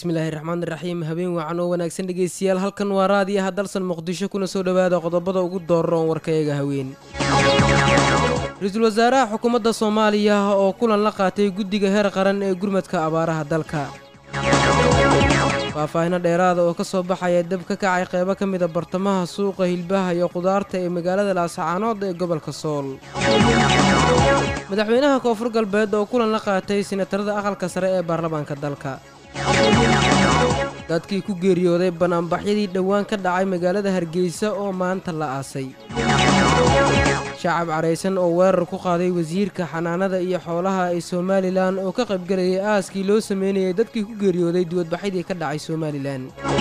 bismillaahi raxmaani raxiim habeen wacan oo wanaagsan dhegeystayaal halkan waa raadiyaha dalsan muqdisho kuna soo dhowaada qodobada ugu dooroon warkayaga haween ra-iisul wasaaraha xukuumadda soomaaliya oo kulan la qaatay guddiga heer qaran ee gurmadka abaaraha dalka faahfaahino dheeraada oo ka soo baxaya dab ka kacay qeybo ka mida bartamaha suuqa hilbaha iyo qudaarta ee magaalada laascaanood ee gobolka sool madaxweynaha koonfur galbeed oo kulan la qaatay sinatarada aqalka sare ee baarlamaanka dalka dadkii ku geeriyooday banaanbaxyadii dhowaan ka dhacay magaalada hargeysa oo maanta la aasay shacab caraysan oo weerar ku qaaday wasiirka xanaanada iyo xoolaha ee somalilan oo ka qaybgelayay aaskii loo sameynayay dadkii ku geeriyooday duwadbaxyadii ka dhacay somalilan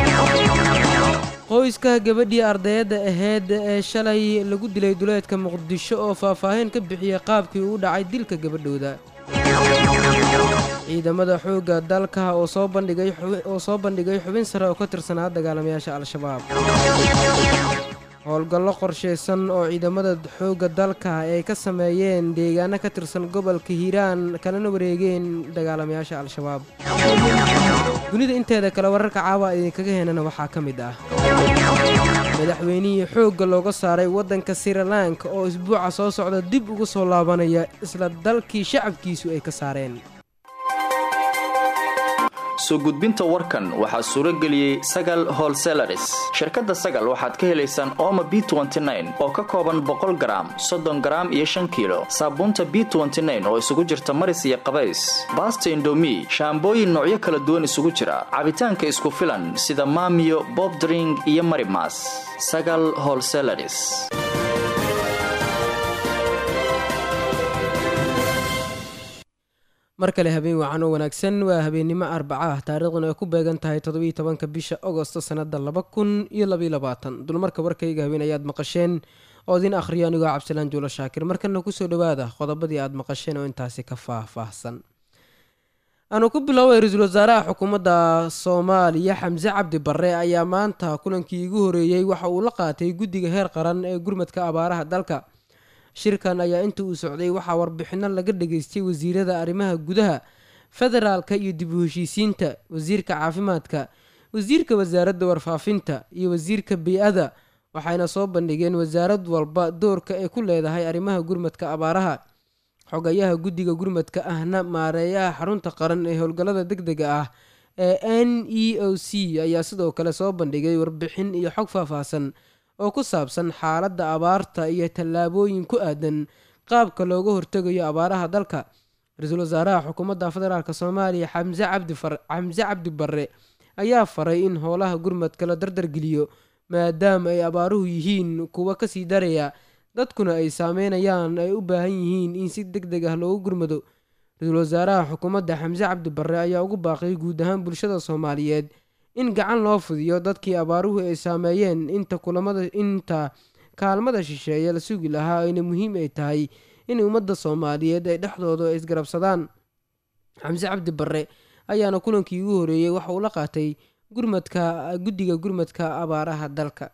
qoyska gabadhii ardayadda aheyd ee shalay lagu dilay duleedka muqdisho oo faahfaahin ka bixiyey qaabkii uu dhacay dilka gabadhooda ciidamada xoogga dalka oo soo bandhigay oo soo bandhigay xubin sare oo ka tirsanaa dagaalamayaasha al-shabaab howlgallo qorshaysan oo ciidamada xoogga dalka ay ka sameeyeen deegaano ka tirsan gobolka hiiraan kalena wareegeen dagaalamayaasha al-shabaab dunida inteeda kale wararka caawa idinkaga heenana waxaa ka mid ah madaxweynihii xoogga looga saaray waddanka sirilanka oo isbuuca soo socda dib ugu soo laabanaya isla dalkii shacabkiisu ay ka saareen soo gudbinta warkan waxaa suuro geliyey sagal holselaris shirkadda sagal waxaad ka helaysaan ooma b oo ka kooban boqol garaam soddon garaam iyo shan kiilo saabuunta b oo isugu jirta maris iyo qabays baasta indomi shaambooyin noocyo kala duwan isugu jira cabitaanka isku filan sida maamiyo bobdring iyo marimas sagal holselaris mar kale habeen wacan oo wanaagsan waa habeennimo arbaca ah taariikhduna ay ku beegan tahay toddobiiyo tobanka bisha agosto sannada laba kun iyo labaiyo labaatan dulmarka warkayga habeen ayaad maqasheen oo idin akhriyo anigoo cabdisalaan juulo shaakir markana kusoo dhowaada qodobadii aad maqasheen oo intaasi ka faah-faahsan aanu ku bilooway ra-iisul wasaaraha xukuumadda soomaaliya xamse cabdi barre ayaa maanta kulankii igu horeeyey waxa uu la qaatay guddiga heer qaran ee gurmadka abaaraha dalka shirkan ayaa inta uu socday waxaa warbixino laga dhageystay wasiirada arrimaha gudaha federaalka iyo dib u heshiisiinta wasiirka caafimaadka wasiirka wasaaradda warfaafinta iyo wasiirka bey-ada waxayna soo bandhigeen wasaarad walba doorka ay ku leedahay arrimaha gurmadka abaaraha xogayaha guddiga gurmadka ahna maareeyaha xarunta qaran ee howlgallada deg dega ah ee n e o c ayaa sidoo kale soo bandhigay warbixin iyo xog faahfaahsan oo ku saabsan xaaladda abaarta iyo tallaabooyin ku aadan qaabka looga hortegayo abaaraha dalka ra-iisul wasaaraha xukuumadda federaalk soomaaliya xamse cabdixamse cabdi barre ayaa faray in howlaha gurmadka la dardargeliyo maadaama ay abaaruhu yihiin kuwa kasii daraya dadkuna ay saameynayaan ay u baahan yihiin in si deg deg ah loogu gurmado ra-iisul wasaaraha xukuumadda xamse cabdi barre ayaa ugu baaqay guud ahaan bulshada soomaaliyeed in gacan loo fidiyo dadkii abaaruhu ay saameeyeen inta kulamada inta kaalmada shisheeye la sugi lahaa ayna muhiim ay tahay in ummadda soomaaliyeed ay dhexdooda ay isgarabsadaan xamse cabdi barre ayaana kulankii ugu horeeyey waxa uu la qaatay gurmadka guddiga gurmadka abaaraha dalka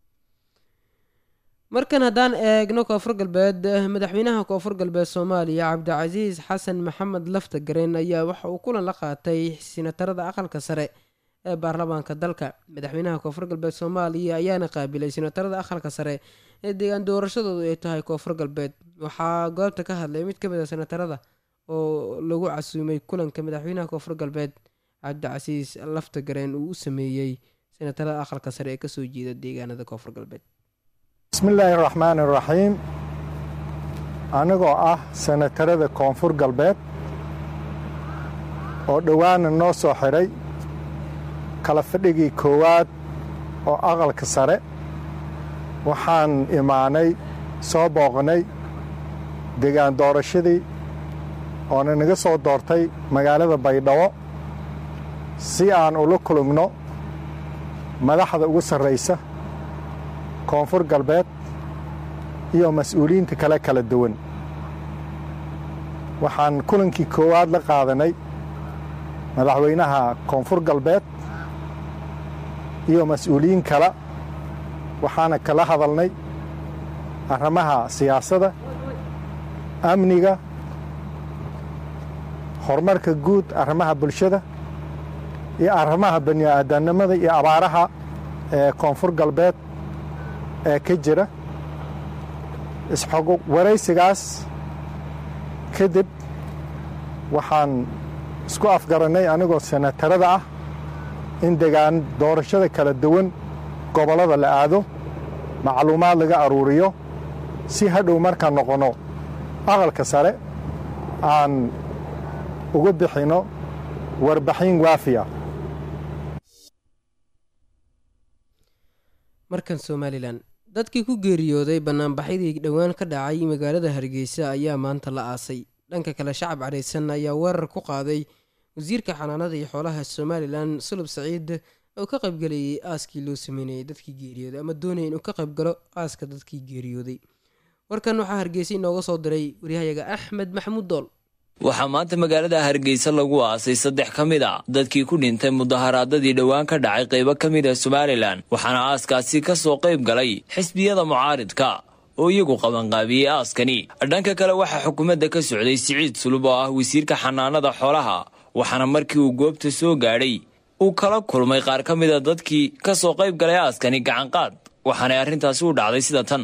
markan haddaan eegno koonfur galbeed madaxweynaha koonfur galbeed soomaaliya cabdicasiis xasan maxamed lafta gareen ayaa waxa uu kulan la qaatay sinatarada aqalka sare ee baarlamaanka dalka madaxweynaha koonfur galbeed soomaaliya ayaana qaabilay sinatarada aqalka sare ee deegaan doorashadoodu ay tahay koonfur galbeed waxaa goobta ka hadlay mid ka mid a sinatarada oo lagu casuumay kulanka madaxweynaha koonfur galbeed cabdicasiis lafta gareen uu u sameeyey sinatarada aqalka sare ee kasoo jeeda deegaanada koonfur galbeed bismillaahi raxmaani raxiim anigoo ah sanatarada koonfur galbeed oo dhowaana noo soo xidhay kala fadhigii koowaad oo aqalka sare waxaan imaanay soo booqnay degaan doorashadii oona naga soo doortay magaalada baydhabo si aan ula kulugno madaxda ugu sarraysa koonfur galbeed iyo mas-uuliyiinta kale kala duwan waxaan kulankii koowaad la qaadanay madaxweynaha koonfur galbeed iyo mas-uuliyiin kale waxaana kala hadalnay arrimaha siyaasadda amniga horumarka guud arrimaha bulshada iyo arrimaha bani'aadanimada iyo abaaraha ee koonfur galbeed ee ka jira isxog waraysigaas kadib waxaan isku afgarannay anigoo senatarada ah in degaan doorashada kala duwan gobollada la aado macluumaad laga aruuriyo si hadhow markaan noqonno aqalka sare aan uga bixinno warbaxin waafiya markan somalilan dadkii ku geeriyooday bannaanbaxyadii dhowaan ka dhacay magaalada hargeysa ayaa maanta la aasay dhanka kale shacab cadhaysan ayaa weerar ku qaaday wasiirka xanaanada iyo xoolaha somalilan sulub saciid oo ka qaybgalayay aaskii loo sameynayay dadkii geeriyooday ama doonaya inuu ka qaybgalo aaska dadkii geeriyooday warkan waxaa hargeysa inooga soo diray waryahayaga axmed maxamuud dool waxaa maanta magaalada hargeysa lagu aasay saddex ka mid a dadkii ku dhintay mudaharaadadii dhowaan ka dhacay qaybo ka mid a somalilan waxaana aaskaasi ka soo qayb galay xisbiyada mucaaridka oo iyagu qabanqaabiyey aaskani dhanka kale waxaa xukuumadda ka socday siciid sulub oo ah wasiirka xanaanada xoolaha waxaana markii uu goobta soo gaadhay uu kala kulmay qaar ka mid a dadkii ka soo qayb galay aaskani gacanqaad waxaanay arrintaasi u dhacday sida tan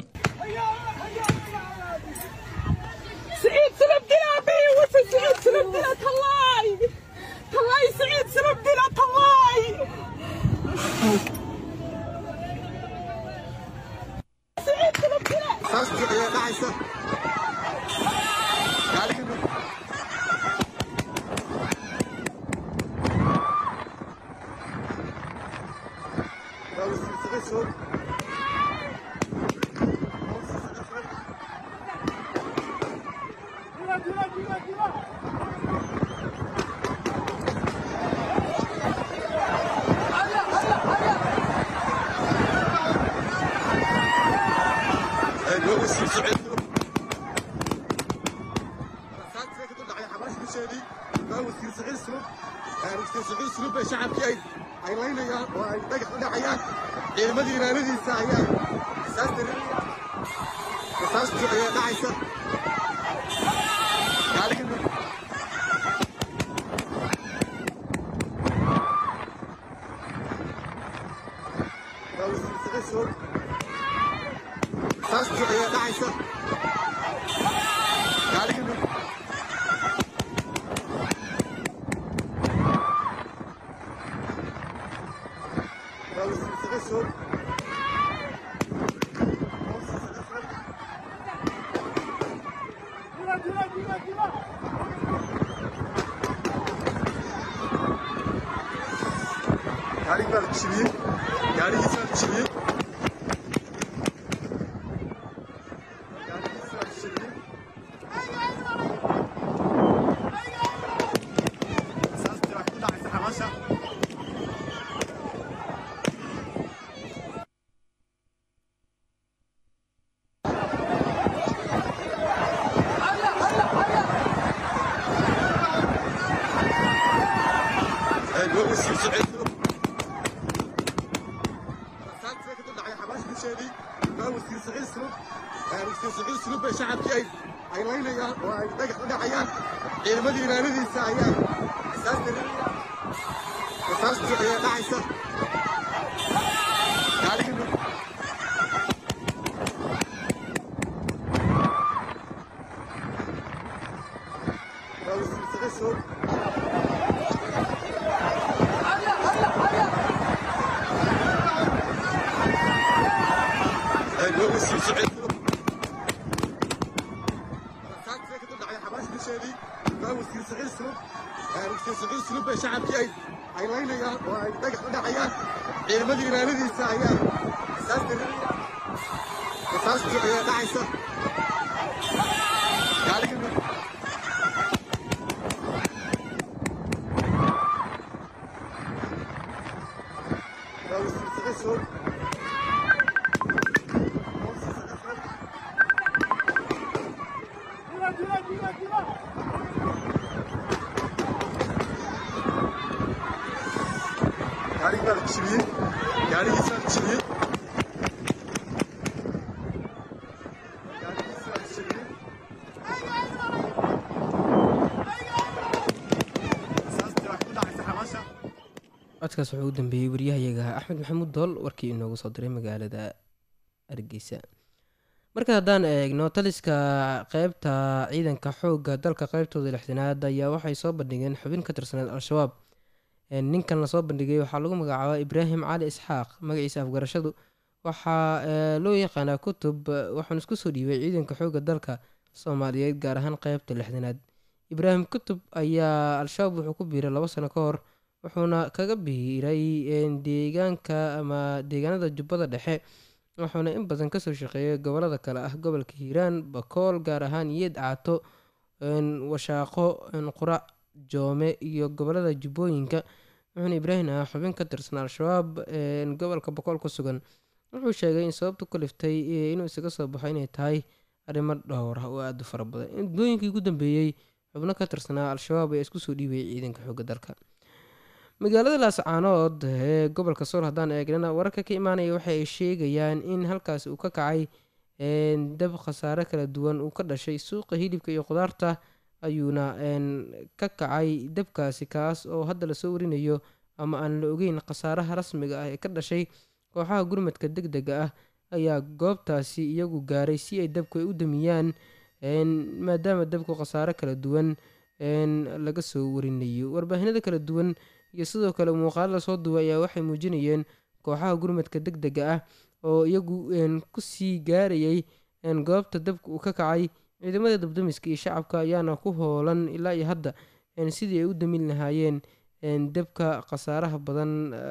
codkaas wuxuu u dambeeyey waryahayaga axmed maxamuud dool warkii inoogu soo diray magaalada hargeysa marka haddaan eegno taliska qeybta ciidanka xoogga dalka qeybtooda lixdanaad ayaa waxay soo bandhigeen xubin ka tirsaneed al-shabaab ninkan lasoo bandhigay waxaa lagu magacaabaa ibraahim cali isxaaq magaciisa afgarashadu waxaa loo yaqaanaa kutub waxaanu isku soo dhiibay ciidanka xoogga dalka soomaaliyeed gaar ahaan qeybta lixdanaad ibraahim kutub ayaa al-shabaab wuxuu ku biiray labo sano ka hor wuxuuna kaga biiray deegaanka ama deegaanada jubbada dhexe wuxuuna in badan kasoo shaqeeyay gobolada kale ah gobolka hiiraan bakool gaar ahaan yeed caato washaaqo qurac joome iyo gobolada jubbooyinka wuxuuna ibraahim ah xubin ka tirsan al-shabaab gobolka bakool ku sugan wuxuu sheegay in sababtu ku liftay inuu isaga soo baxo inay tahay arrimo dhowr ah oo aada u fara badan muddooyinkii ugu dambeeyey xubno ka tirsanaa al-shabaab ayaa isku soo dhiibayay ciidanka xoogga dalka magaalada laascaanood ee gobolka sool haddaan eegnana wararka ka imaanaya waxa ay sheegayaan in halkaasi uu ka kacay dab khasaare kala duwan uu ka dhashay suuqa hilibka iyo khudaarta ayuuna ka kacay dabkaasi kaas oo hadda lasoo warinayo ama aan la ogeyn khasaaraha rasmiga ah ee ka dhashay kooxaha gurmadka deg dega ah ayaa goobtaasi iyagu gaaray si ay dabku ay u damiyaan maadaama dabku khasaare kala duwan laga soo warinayo warbaahinada kala duwan iyo sidoo kale muuqaalo lasoo duway ayaa waxay muujinayeen kooxaha gurmadka deg dega ah oo iyagu kusii gaarayay goobta dabka uu ka kacay ciidamada dabdamiska iyo shacabka ayaana ku hoolan ilaa iyo hadda sidii ay u damin lahaayeen dabka khasaaraha badan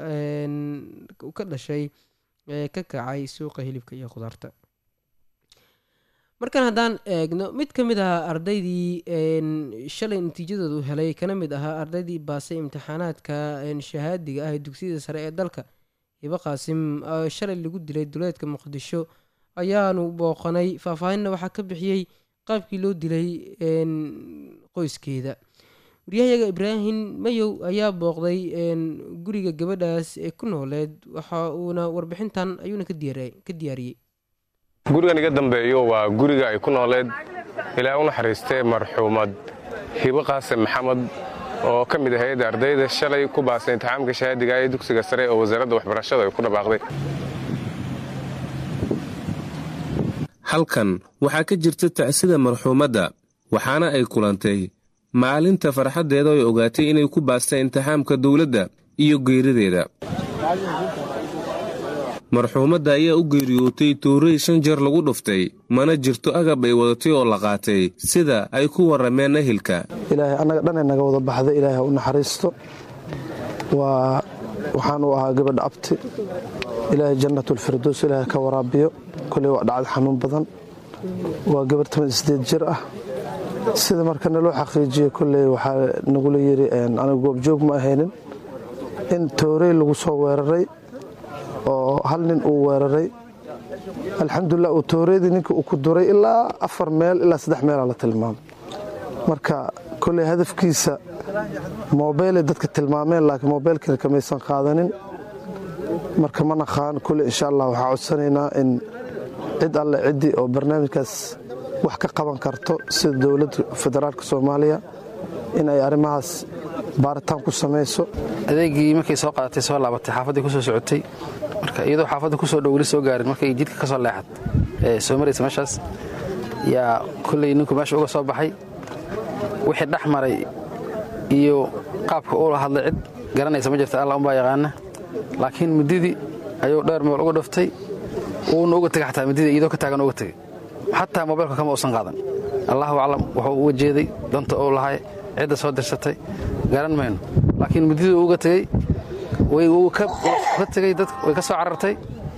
ka dhashay ee ka kacay suuqa hilibka iyo khudaarta markan haddaan eegno mid ka mid ahaa ardaydii shalay natiijadoodu helay kana mid ahaa ardaydii baasay imtixaanaadka shahaadiga ah ee dugsiyada sare ee dalka hibo qaasim shalay lagu dilay duleedka muqdisho ayaanu booqanay faahfaahinna waxaa ka bixiyey qaabkii loo dilay qoyskeeda waryahayaga ibraahim mayow ayaa booqday guriga gabadhaas ee ku nooleed waxa uuna warbixintan ayuuna ka diyaariyey gurigan iga dambeeyo waa guriga ay ku nooleed ilaa u naxariistee marxuumad hibo qaasim maxamed oo ka mid ahayd ardayda shalay ku baasay imtixaamka shahaadiga ee dugsiga sare oo wasaaradda waxbarashada ay ku dhabaaqday halkan waxaa ka jirta tacsida marxuumadda waxaana ay kulantay maalinta farxaddeeda ay ogaatay inay ku baastay imtixaamka dowladda iyo geerideeda marxuumadda ayaa u geeriyootay tuuray shan jeer lagu dhuftay mana jirto agab ay wadatay oo la qaatay sida ay ku warrameen ahilka ilaahay annaga dhan ay naga wada baxda ilaahay ha u naxariisto waa waxaanu ahaa gabadha abti ilaahay jannatulfirdows ilaahay ka waraabiyo koley waa dhacad xanuun badan waa gabar toban sideed jir ah sida marka naloo xaqiijiye koley waxaa nagula yidhi aniga goobjoog ma ahaynin in toorey lagu soo weeraray oo hal nin uu weeraray alxamdulilah uu tooreedii ninka uu ku duray ilaa afar meel ilaa saddex meelaa la tilmaamay marka koley hadafkiisa moobeylay dadka tilmaameen laakiin moobeylkina kamaysan qaadanin marka ma naqaan koley insha allah waxaa codsanaynaa in cid alle ciddii oo barnaamijkaas wax ka qaban karto sida dowladda federaalka soomaaliya in ay arrimahaas baaritaan ku samayso adeegii markay soo qaadatay soo laabatay xaafaddii ku soo socotay marka iyadoo xaafadda ku soo dhow weli soo gaarin markay jidka ka soo leexad ee soo maraysa meeshaas yaa kolley ninku meesha uga soo baxay wixii dhex maray iyo qaabka uula hadlay cid garanaysa ma jirta alla umbaa yaqaana laakiin mididii ayuu dheer meel uga dhuftay uuna uga tegay xataa mididii iyadoo ka taagan uga tegay xataa mobaylka kama uusan qaadan allahu aclam wuxuu uga jeeday danta uu lahay cidda soo dirsatay garan mayno laakiin mididii uga tegey wuu ka tegey dad way ka soo carartay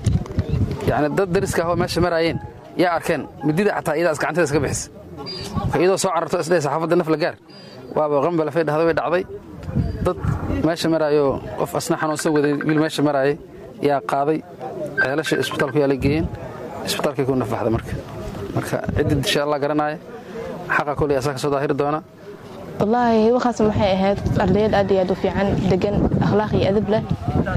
yani dad dariska ahoo meesha maraayeen yaa arkeen midida xataa iyadaas gacanteeda iska bixisa marka iyadoo soo cararto isdhahay saxaafadda naf la gaar waaba qambalafay dhahda way dhacday dad meesha maraayo qof asna xanuunsan waday wiil meesha maraayay yaa qaaday ceelasha isbitaalku yaa la geeyeen isbitaalkay ku nafbaxda marka marka ciddii insha allah garanaya xaqa koley asaa ka soo daahiri doona wallaahi hiboqaas maxay ahayd ardayad aad iyo aad u fiican degan akhlaaq iyo adab leh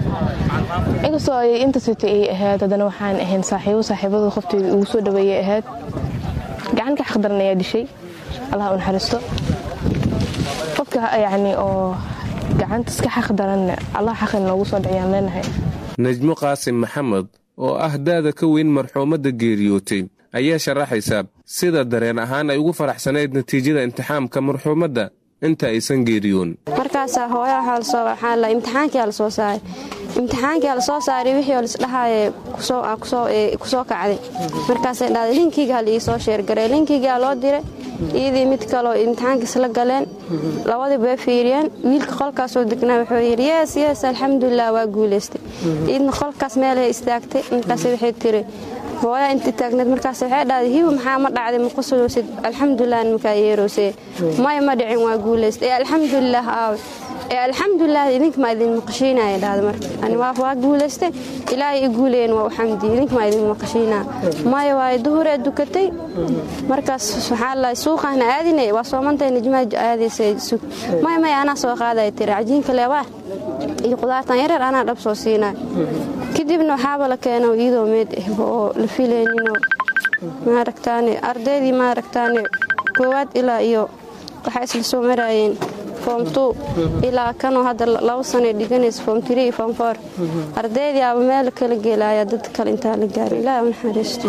inkastoo ay inta sita ay ahayd haddana waxaan ahayn saaxiibo saaxiibada qofteeda ugu soo dhaweeyay ahayd gacan ka xaqdaran ayaa dishay allah u naxariisto qofka yacni oo gacanta iska xaq daranne allah xaqin noogu soo dhiciyaan leenahay najmo qaasim maxamed oo ah daada ka weyn marxuumadda geeriyootay ayaa sharaxaysa sida dareen ahaan ay ugu faraxsanayd natiijada imtixaamka marxuumadda inta aysan geeriyoon markaasaa hooya waxaa la imtixaankia la soo saaray imtixaankia la soo saaray wixii oo lisdhahaaye kusoo kacday markaasay dhahday linkiga hal ii soo sheergaray linkigaa loo diray iyadii mid kaleo imtixaankiis la galeen labadii bay fiiriyeen wiilka qolkaasoo degnaa wuxuu yidhi yees yees alxamdulilah waa guulaystay iyadna qolkaas meelay istaagtay markaas waxay tiri hooyaa intii taagneed markaas waxay dhahday hibo maxaa ma dhacday ma qusulowsid alxamdulilah nimankaa yeerowsee maya ma dhicin waa guulaystay ee alxamdulilah aawe ee alxamdulilah idinka maa idin maqashiinaya dhahda marka ani waa guulaystay ilaahay i guulayeen waa u xamdiye idinka maa idin maqashiinaa maya waaye duhuree dukatay markaas waxaa la suuqaana aadinay waa soomantay nijmaa aadaysay sug maya maya anaa soo qaadaya tiri cajiinka leebaa iyo qudaartan yareer anaa dhab soo siinaa kadibna waxaaba la keeno iyadoo meed ah oo la filayninoo maaragtaane ardaydii maaragtaane koowaad ilaa iyo waxay isla soo maraayeen foom tu ilaa kanoo hadda laba sanay dhiganaysa foom tiri iyo foom foor ardaydii aba meel kala geelaaya dad kale intaa la gaara ilaahi u naxariisto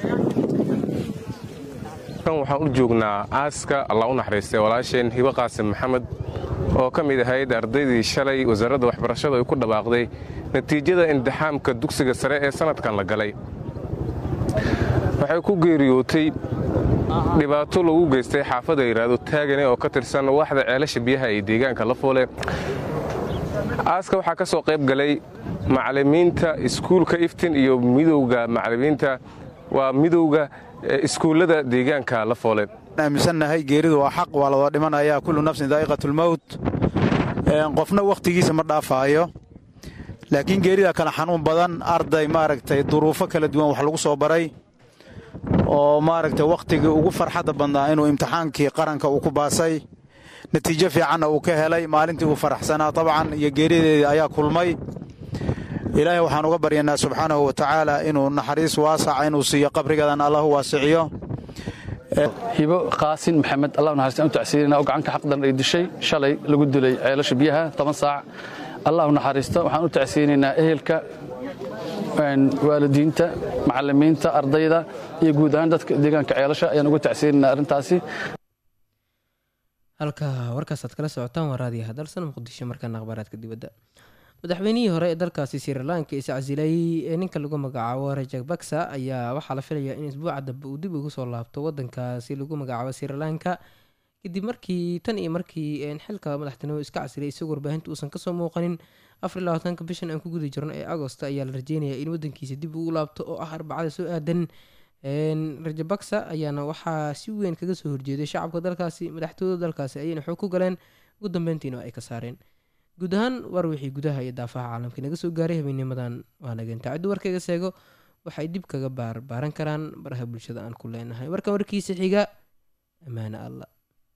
kan waxaan u joognaa aaska allah u naxariistay walaasheen hibo qaasim maxamed oo ka mid ahayd ardaydii shalay wasaaradda waxbarashada ay ku dhawaaqday natiijada imtixaamka dugsiga sare ee sannadkan la galay waxay ku geeriyootay dhibaato lagu geystay xaafadda yidhaahdo taagane oo ka tirsan waaxda ceelasha biyaha ee deegaanka la foole aaska waxaa ka soo qayb galay macallimiinta iskuulka iftin iyo midowga macallimiinta waa midowga iskuullada deegaanka la foole aaminsannahay geeridu waa xaq waa ladoo dhimanayaa kullu nafsin daa'iqatulmowt qofna wakhtigiisa ma dhaafaayo laakiin geerida kale xanuun badan arday maaragtay duruufo kala duwan wax lagu soo baray oo maaragtay wakhtigii ugu farxadda badnaa inuu imtixaankii qaranka uu ku baasay natiijo fiicanna uu ka helay maalintii uu faraxsanaa dabcan iyo geerideedii ayaa kulmay ilaahay waxaan uga baryanaa subxaanahu wa tacaala inuu naxariis waasaca inuu siiyo qabrigeedan allahu waasiciyo hibo qaasin maxamed allah naxariistaan u tacsiirina oo gacanka xaqdan ay dishay shalay lagu dilay ceelasha biyaha toban saac allah naxariisto waxaan u tacsiinaynaa ehelka waalidiinta macallimiinta ardayda iyo guud ahaan dadka deegaanka ceelasha ayaan uga tacsiinaynaa arrintaasi halka warkaasaad kala socotaan waa raadiyaha dalsan muqdisho markaana akhbaaraadka dibadda madaxweynihii hore ee dalkaasi sirilanka is casilay ee ninka lagu magacaabo rajak baksa ayaa waxaa la filayaa in isbuuca dambe uu dib ugu soo laabto wadankaasi lagu magacaabo sirilanka kadib markii tan iyo markii xilka madaxtinimo iska casilay isagoo warbaahinta uusan kasoo muuqanin afar iyo labaatanka bishan aan ku guda jirno ee agosto ayaa la rajeynayaa in wadankiisa dib ugu laabto oo ah arbacada soo aadan rajabaksa ayaana waxaa si weyn kaga soo horjeeday shacabka dalkaasi madaxtooyada dalkaasi ayayna xoog ku galeen ugu dambeyntiina ay ka saareen guud ahaan war wixii gudaha iyo daafaha caalamka naga soo gaaray habeenimadan waa nageenta ciddu warkayga seego waxay dib kaga baarbaaran karaan baraha bulshada aan ku leenahay warkan warkiisa xiga ammaane allah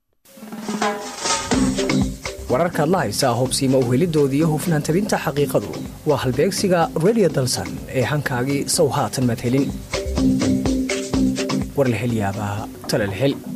wararkaad la haysaa hobsiima uhelidooda iyo hufnaan tabinta xaqiiqadu waa halbeegsiga redio dalsan ee hankaagii sow haatan madhelin war la hel yaabaa tala la hel